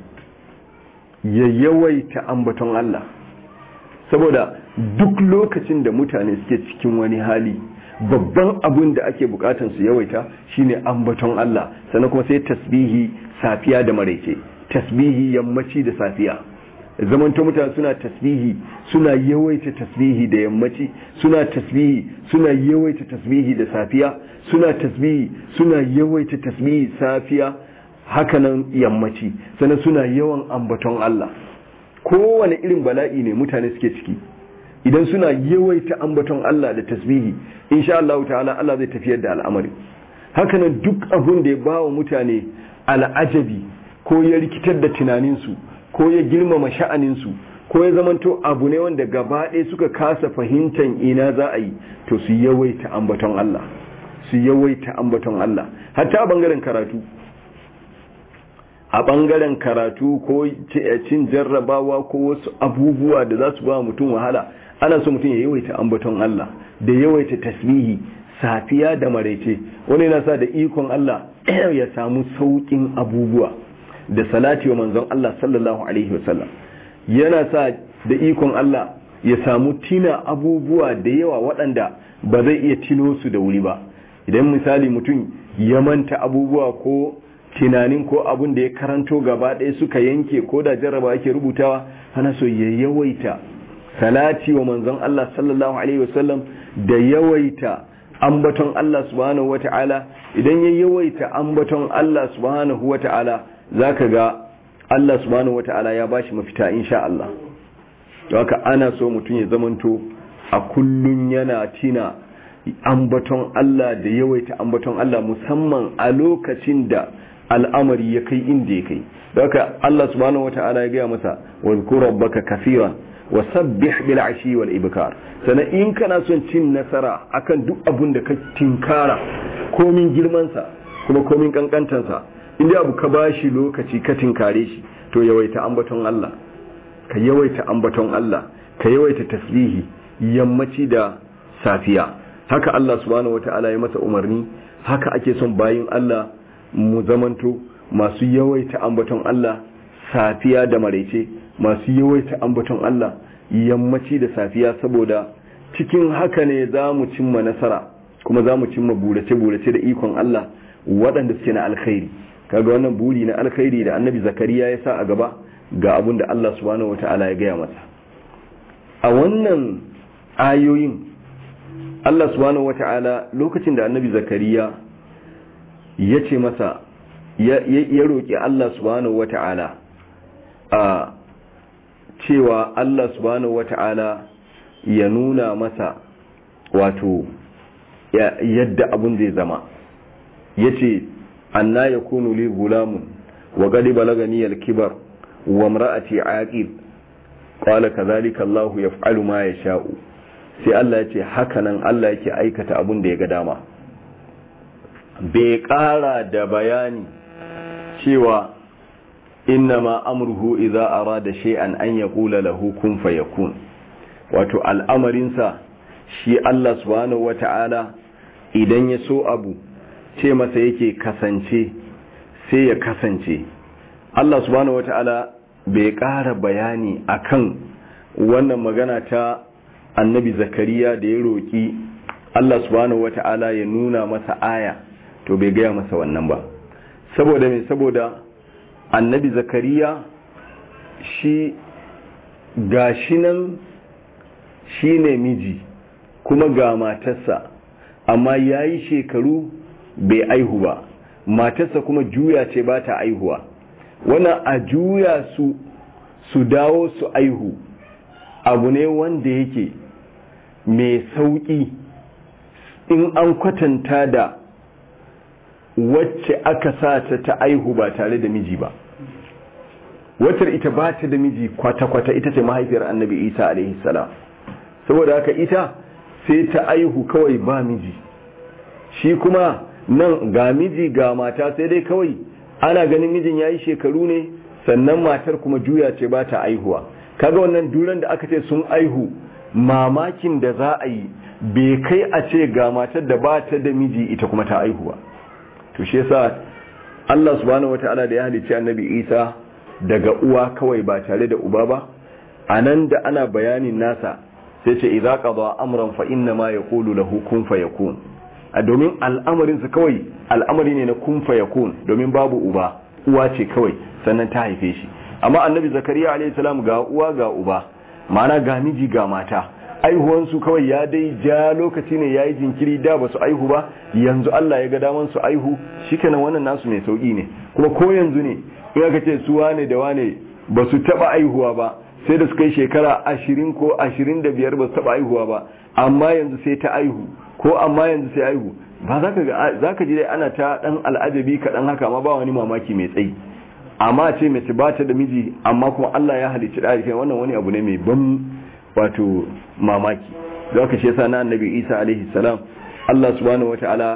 ya yawaita ambaton Allah saboda duk lokacin da mutane suke cikin wani hali babban abin da ake bukatan su yawaita shine ambaton Allah sannan kuma sai tasbihi safiya da maraice tasbihi yammaci da safiya zamanta mutane suna tasbihi suna yawaita tasbihi da yammaci suna tasbihi suna yawaita tasbihi da safiya suna tasbihi suna yawaita tasbihi safiya hakanan yammaci sannan suna yawan ambaton Allah kowane irin bala'i ne mutane suke ciki idan suna yawaita ambaton Allah da tasbihi insha Allah ta'ala Allah zai tafiyar da al'amari hakanan duk abun da ya ba wa mutane al'ajabi ko ya rikitar da tunaninsu ko ya girmama sha'aninsu ko ya zamanto abu ne wanda gaba ɗaya suka kasa fahimtar ina za a yi to su yawaita ambaton Allah su yawaita ambaton Allah hatta a bangaren karatu a bangaren karatu ko cin jarrabawa ko wasu abubuwa da za su ba mutum wahala ana so mutum ya yawaita ambaton Allah da yawaita tasbihi safiya da maraice wani yana sa da ikon Allah ya samu saukin abubuwa da salati wa manzon Allah sallallahu alaihi wasallam yana sa da ikon Allah ya samu tina abubuwa da yawa waɗanda ba zai iya tino su da wuri ba idan misali mutum ya manta abubuwa ko tunanin ko abun da ya karanto gaba ɗaya suka yanke ko da jarraba ake rubutawa ana so ya yawaita salati wa manzon Allah sallallahu alaihi wasallam da yawaita ambaton Allah subhanahu wata'ala idan ya yawaita ambaton Allah subhanahu wata'ala zaka ga Allah subhanahu wata'ala ya bashi mafita insha Allah haka ana so mutum ya zamanto a kullun yana tina ambaton Allah da yawaita ambaton Allah musamman a lokacin da al'amari ya kai inda ya kai haka Allah subhanahu wata'ala ya gaya masa wa zkur rabbaka kaseeran wa sabbih bil ashi wal ibkar sannan in kana son cin nasara akan duk abun da ka tinkara komin girman sa kuma komin kankantan sa inda abu ka bashi lokaci ka tinkare shi to yawaita ambaton Allah ka yawaita ambaton Allah ka yawaita tasbihi yammaci da safiya haka Allah subhanahu wata'ala ya masa umarni haka ake son bayin Allah mu zamanto masu yawaita ambaton Allah safiya da maraice masu yawaita ambaton Allah yammaci da safiya saboda cikin haka ne za mu cimma nasara kuma za mu cimma burace-burace da ikon Allah waɗanda suke na alkhairi kaga wannan buri na alkhairi da annabi zakariya ya sa a gaba ga abin da Allah subhanahu wata'ala ya gaya masa a wannan ayoyin Allah subhanahu wata'ala lokacin da annabi zakariya ya ce masa ya roƙi Allah subhanahu wata'ala a cewa Allah subhanahu wata'ala ya nuna masa wato yadda abun zai zama ya ce anna ya kunu li gulamun wa gadi balagani kibar wa mra'ati aqil qala kadhalika Allah yaf'alu ma yasha'u sai Allah ya ce hakanan Allah yake aikata abun da ya ga dama bai ƙara da bayani cewa innama amruhu idza arada shay'an an yaqula lahu kun fayakun wato al'amarinsa shi Allah subhanahu wata'ala idan ya so abu ce masa yake kasance sai ya kasance Allah subhanahu wata'ala bai ƙara bayani akan wannan magana ta annabi zakariya da ya roƙi Allah subhanahu wata'ala ya nuna masa aya to bai gaya masa wannan ba saboda mai saboda annabi zakariya shi gashi nan shi ne miji kuma ga matarsa amma ya yi shekaru bai aihu ba matarsa kuma juya ce ba ta aihuwa wannan a juya su su dawo su aihu abu ne wanda yake mai sauƙi in an kwatanta da wacce aka sa ta ta aihu ba tare da miji ba watar ita ba ta da miji kwata-kwata ita ce mahaifiyar annabi isa alaihi salam saboda haka ita sai ta aihu kawai ba miji shi kuma nan ga miji ga mata sai dai kawai ana ganin mijin ya yi shekaru ne sannan matar kuma juya ce ba ta aihuwa kaga wannan duran da aka ce sun aihu mamakin da za a yi bai kai a ce ga matar da ba ta da miji ita kuma ta aihuwa to shi yasa Allah subhanahu wataala da ya halicci annabi Isa daga uwa kawai ba tare da uba ba anan da ana bayanin nasa sai ce idza qada amran fa inna ma yaqulu lahu kun fayakun a domin al'amarin sa kawai al'amari ne na kun fayakun domin babu uba uwa ce kawai sannan ta haife shi amma annabi zakariya alayhi salam ga uwa ga uba ma'ana ga miji ga mata aihuwansu kawai ya dai ja lokaci ne ya yi jinkiri da ba su aihu ba yanzu Allah ya ga daman su aihu shikenan wannan nasu mai sauki ne kuma ko yanzu ne in aka ce su wane da wane ba su taba aihuwa ba sai da suka yi shekara ashirin ko ashirin da biyar ba su taba aihuwa ba amma yanzu sai ta aihu ko amma yanzu sai aihu ba za ka ga za ka ji dai ana ta dan al'ajabi kaɗan haka amma ba wani mamaki mai tsayi amma ce mace ba ta da miji amma kuma Allah ya halicci da wannan wani abu ne mai ban wato mamaki da aka shi yasa na annabi Isa alaihi salam Allah subhanahu wataala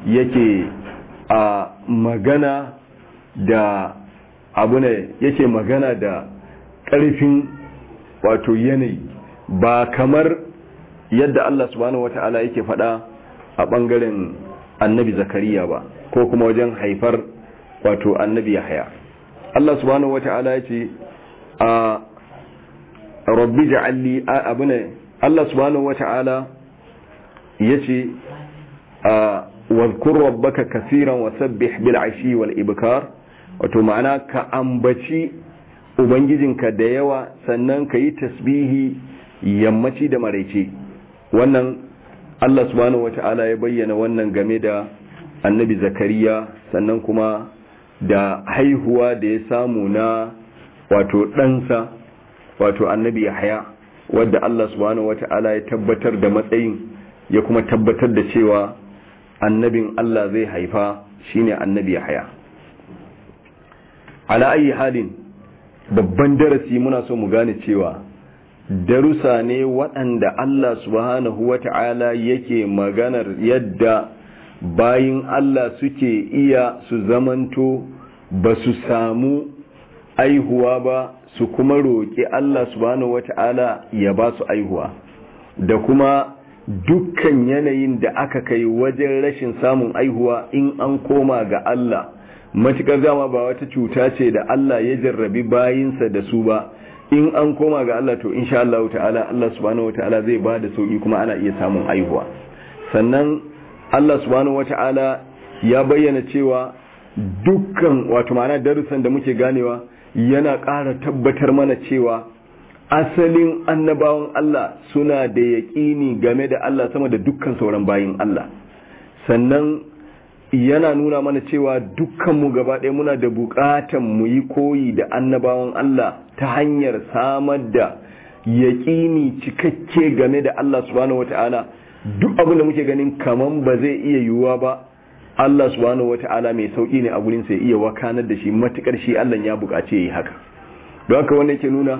yake a magana da abu ne yake magana da ƙarfin wato yanayi ba kamar yadda Allah subhanahu wata'ala yake faɗa a ɓangaren annabi zakariya ba ko kuma wajen haifar wato annabi yahya Allah subhanahu wata'ala ya ce a rabbi ja'alli abu ne Allah subhanahu wata'ala ya ce a wadhkur rabbaka kaseeran wa sabbih bil ashi wal ibkar wato ma'ana ka ambaci ubangijinka da yawa sannan ka yi tasbihi yammaci da maraice wannan Allah subhanahu wata'ala ya bayyana wannan game da annabi zakariya sannan kuma da haihuwa da ya samu na wato ɗansa wato annabi yahya wadda Allah subhanahu wata'ala ya tabbatar da matsayin ya kuma tabbatar da cewa annabin Allah zai haifa shine annabi yahya ala ayi halin babban darasi muna so mu gane cewa darusa ne waɗanda Allah subhanahu wata'ala yake maganar yadda bayin Allah suke iya su zamanto ba su samu aihuwa ba su kuma roƙi Allah subhanahu wata'ala ya ba su aihuwa da kuma dukkan yanayin da aka kai wajen rashin samun aihuwa in an koma ga Allah matukar dama ba wata cuta ce da Allah ya jarrabi bayinsa da su ba in an koma ga Allah to insha Allah ta'ala Allah subhanahu wata'ala zai ba da sauki kuma ana iya samun aihuwa sannan Allah subhanahu wata'ala ya bayyana cewa dukkan wato ma'ana darussan da muke ganewa yana ƙara tabbatar mana cewa asalin annabawan Allah suna da yaƙini game da Allah sama da dukkan sauran bayin Allah sannan yana nuna mana cewa dukkanmu gaba ɗaya muna da buƙatan mu yi koyi da annabawan Allah ta hanyar samar da yaƙini cikakke game da Allah subhanahu wata'ala duk abin da muke ganin kaman ba zai iya yiwuwa ba Allah subhanahu wata'ala mai sauƙi ne a gurin sai iya wakanar da shi matukar shi Allah ya buƙace yi haka don haka wannan yake nuna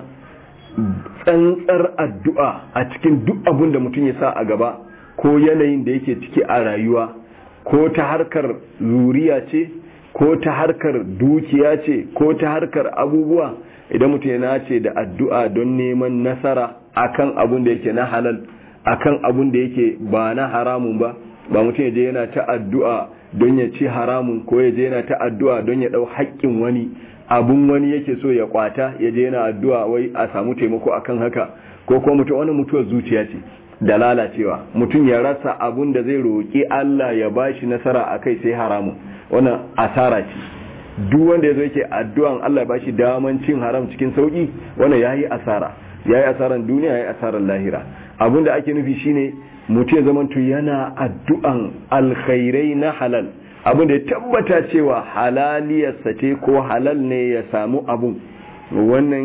tsantsar addu'a a cikin duk abin da mutum ya sa a gaba ko yanayin da yake ciki a rayuwa ko ta harkar zuriya ce ko ta harkar dukiya ce ko ta harkar abubuwa idan mutum ya nace da addu'a don neman nasara akan abun da yake na halal akan abun da yake ba na haramun ba ba mutum ya je yana ta addu'a don ya ci haramun ko ya je yana ta addu'a don ya ɗau haƙƙin wani abun wani yake so ya kwata ya je yana addu'a wai a samu taimako akan haka ko kuma mutum wani mutuwar zuciya ce da lalacewa mutum ya rasa abun da zai roƙi Allah ya bashi nasara a kai sai haramun wannan asara ce duk wanda ya zo yake addu'an Allah ya bashi daman cin haram cikin sauki wannan yayi asara yayi asaran duniya yayi asaran lahira abun da ake nufi shine mutum ya zamanto yana addu'an alkhairai na halal abin da ya tabbata cewa halaliyarsa ce ko halal ne ya samu abun wannan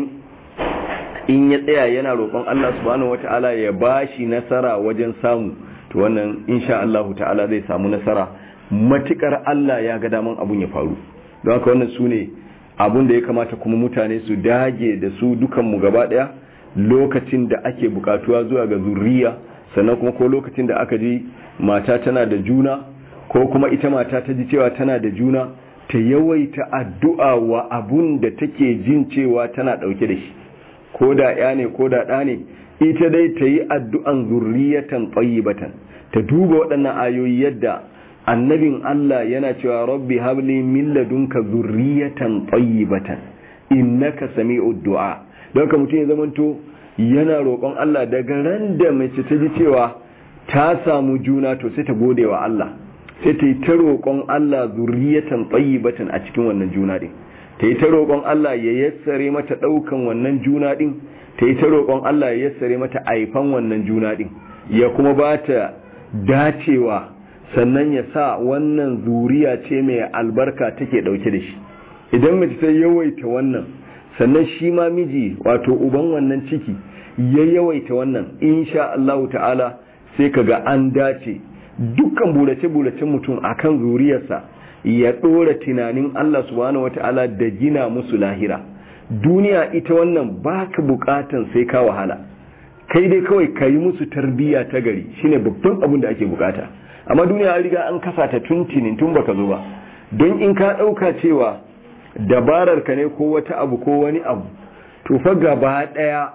in ya tsaya yana roƙon Allah subhanahu wata'ala ya bashi nasara wajen samu to wannan insha Allah ta'ala zai samu nasara matukar Allah ya ga daman abun ya faru don haka wannan su ne abun da ya kamata kuma mutane su dage da su dukanmu gaba ɗaya lokacin da ake bukatuwa zuwa ga zurriya sannan kuma ko lokacin da aka ji mata tana da juna ko kuma ita mata ta ji cewa tana da juna ta yawaita addu'a wa abun da take jin cewa tana ɗauke da shi ko da ya ne ko da ɗa ne ita dai ta yi addu'an zurriyatan tsayibatan ta duba waɗannan ayoyi yadda annabin Allah yana cewa rabbi habli min ladunka zurriyatan tsayibatan innaka sami'ud du'a don ka mutum ya zamanto yana roƙon Allah daga ran da mace ta ji cewa ta samu juna to sai ta gode wa Allah sai ta yi ta roƙon Allah zurriyatan tayyibatan a cikin wannan juna din ta yi ta roƙon Allah ya yassare mata ɗaukan wannan juna din ta yi ta roƙon Allah ya yassare mata aifan wannan juna din ya kuma ba ta dacewa sannan ya sa wannan zuriya ce mai albarka take ɗauke da shi idan mace ta yawaita wannan sannan shi ma miji wato uban wannan ciki ya yawaita wannan insha Allah ta'ala sai kaga an dace dukkan burace-buracen mutum akan zuriyarsa ya ɗora tunanin Allah subhanahu wata'ala da gina musu lahira duniya ita wannan baka bukatan sai ka wahala kai dai kawai ka yi musu tarbiyya ta gari shine babban abin da ake bukata amma duniya an riga an kasa ta tuntinin tun baka zo ba don in ka ɗauka cewa dabarar ka ne ko wata abu ko wani abu to fa gaba ɗaya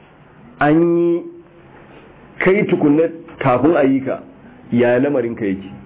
an yi kai tukunna kafin a yi ka yaya lamarin ka yake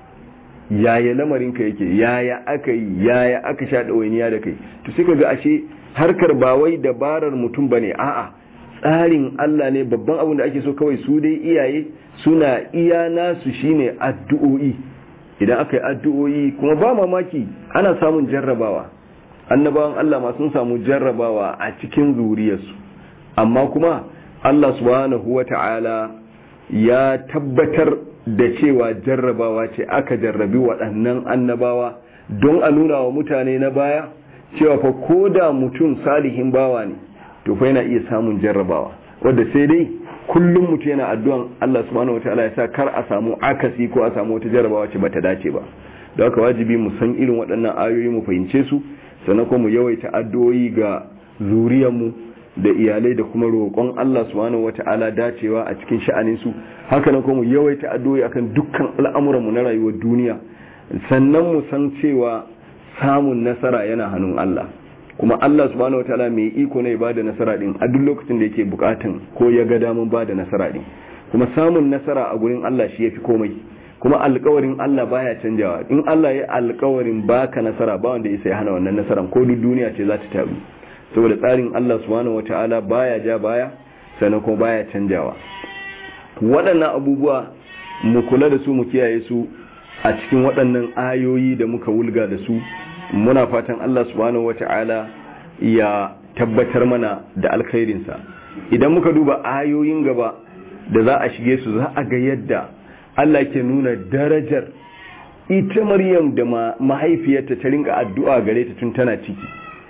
yaya lamarin ka yake yaya aka yi yaya aka sha ɗawainiya da kai to sai ka ga ashe harkar ba wai dabarar mutum ba ne a'a tsarin Allah ne babban abin da ake so kawai su dai iyaye suna iya nasu shine addu'o'i idan aka yi addu'o'i kuma ba mamaki ana samun jarrabawa annabawan Allah ma sun samu jarrabawa a cikin zuriyarsu amma kuma Allah subhanahu wata'ala ya tabbatar da cewa jarrabawa ce aka jarrabi waɗannan annabawa don a nuna wa mutane na baya cewa fa ko da mutum salihin bawa ne to fa yana iya samun jarrabawa wadda sai dai kullum mutum yana addu'an Allah subhanahu wataala ya sa kar a samu akasi ko a samu wata jarrabawa ce bata dace ba da haka wajibi mu san irin waɗannan ayoyi mu fahimce su sannan kuma mu yawaita addu'o'i ga zuriyarmu da iyalai da kuma roƙon Allah subhanahu wataala dacewa a cikin sha'anin su haka nan kuma mu yawaita addu'o'i akan dukkan al'amuran mu na rayuwar duniya sannan mu san cewa samun nasara yana hannun Allah kuma Allah subhanahu wataala mai iko ne ba da nasara din a duk lokacin da yake bukatan ko ya ga damun ba da nasara din kuma samun nasara a gurin Allah shi yafi komai kuma alkawarin Allah baya canjawa in Allah ya alkawarin baka nasara ba wanda ya hana wannan nasaran ko duk duniya ce za ta tabu saboda tsarin Allah subhanahu wataala baya ja baya sannan kuma baya canjawa waɗannan abubuwa mu kula da su mu kiyaye su a cikin waɗannan ayoyi da muka wulga da su muna fatan Allah subhanahu wata'ala ya tabbatar mana da alkhairinsa idan muka duba ayoyin gaba da za a shige su za a ga yadda Allah ke nuna darajar ita Maryam da mahaifiyarta ta rinka addu'a gare ta tun tana ciki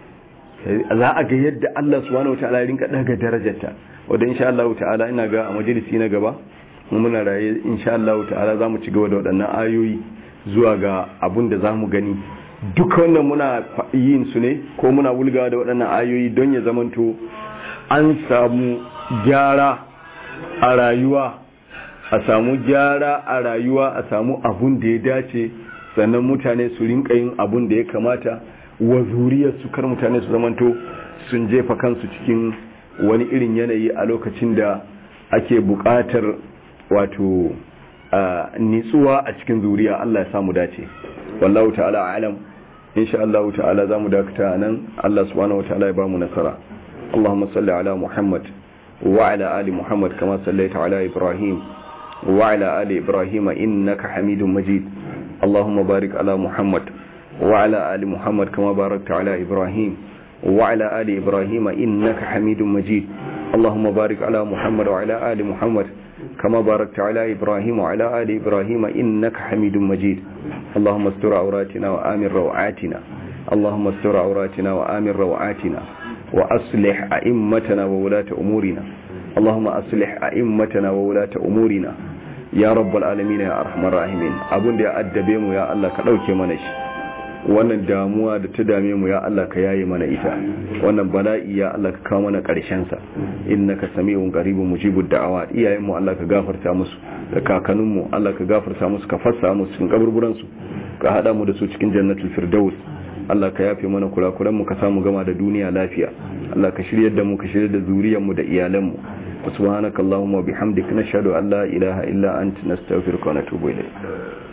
za a ga yadda Allah subhanahu wata'ala ya rinka daga darajarta wadda insha Allah ta'ala ina ga a majalisi na gaba muna raye insha Allah ta'ala za mu ci gaba da waɗannan ayoyi zuwa ga abun da za mu gani duka wannan muna yin su ne ko muna wulgawa da waɗannan ayoyi don ya zamanto an samu gyara a rayuwa a samu gyara a rayuwa a samu abun da ya dace sannan mutane su rinka yin abun da ya kamata wa zuriyar su kar mutane su zamanto sun jefa kansu cikin wani irin yanayi a lokacin da ake buƙatar wato nitsuwa a cikin zuriya Allah ya samu dace wallahu ta'ala alam insha Allah ta'ala zamu dakata nan Allah subhanahu wataala ya bamu nasara Allahumma salli ala Muhammad wa ala ali Muhammad kama sallaita ala Ibrahim wa ala ali Ibrahim innaka Hamidum Majid Allahumma barik ala Muhammad wa ala ali Muhammad kama barakta ala Ibrahim wa ala ali Ibrahim innaka Hamidum Majid اللهم بارك على محمد وعلى آل محمد كما باركت على إبراهيم وعلى آل إبراهيم إنك حميد مجيد اللهم استر عوراتنا وآمن روعاتنا اللهم استر عوراتنا وآمن روعاتنا وأصلح أئمتنا وولاة أمورنا اللهم أصلح أئمتنا وولاة أمورنا يا رب العالمين يا أرحم الراحمين أبون دي أدبيم يا الله كدوكي منش wannan damuwa da ta dame mu ya Allah ka yaye mana ita wannan bala'i ya Allah ka kawo mana karshen sa innaka sami'un qaribun mujibud da'awat iyayen mu Allah ka gafarta musu da kakannin mu Allah ka gafarta musu ka fassa musu cikin kaburburan su ka hada mu da su cikin jannatul firdaus Allah ka yafe mana kurakuran mu ka samu gama da duniya lafiya Allah ka shiryar da mu ka shiryar da zuriyar mu da iyalan mu subhanakallahumma wa bihamdika nashhadu an la ilaha illa anta nastaghfiruka wa natubu ilayk